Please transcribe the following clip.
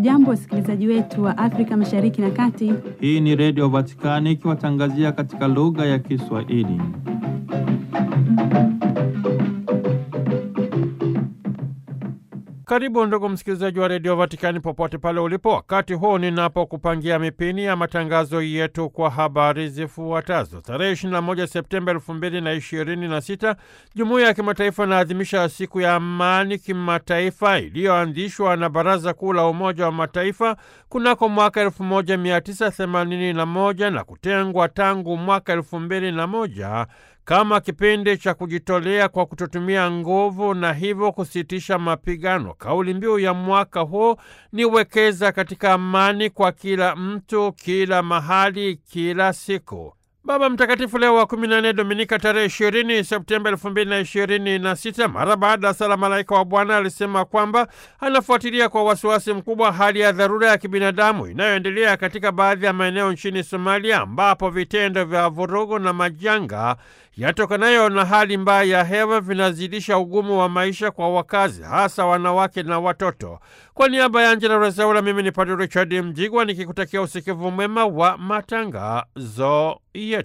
Hamjambo, wasikilizaji wetu wa Afrika Mashariki na Kati. Hii ni Redio Vatikani ikiwatangazia katika lugha ya Kiswahili. Karibu ndugu msikilizaji wa redio Vatikani popote pale ulipo, wakati huu ninapokupangia mipini ya matangazo yetu kwa habari zifuatazo. Tarehe 21 Septemba 2026 jumuiya ya kimataifa inaadhimisha siku ya amani kimataifa iliyoanzishwa na Baraza Kuu la Umoja wa Mataifa kunako mwaka 1981 na kutengwa tangu mwaka 2001 kama kipindi cha kujitolea kwa kutotumia nguvu na hivyo kusitisha mapigano. Kauli mbiu ya mwaka huu ni wekeza katika amani kwa kila mtu, kila mahali, kila siku. Baba Mtakatifu Leo wa 14 Dominika tarehe 20 Septemba 2026, mara baada ya sala Malaika wa Bwana alisema kwamba anafuatilia kwa wasiwasi mkubwa hali ya dharura ya kibinadamu inayoendelea katika baadhi ya maeneo nchini Somalia, ambapo vitendo vya vurugu na majanga yatokanayo na hali mbaya ya hewa vinazidisha ugumu wa maisha kwa wakazi, hasa wanawake na watoto. Kwa niaba ya Angela Rezaula, mimi ni Padre Richard Mjigwa nikikutakia usikivu mwema wa matangazo yetu.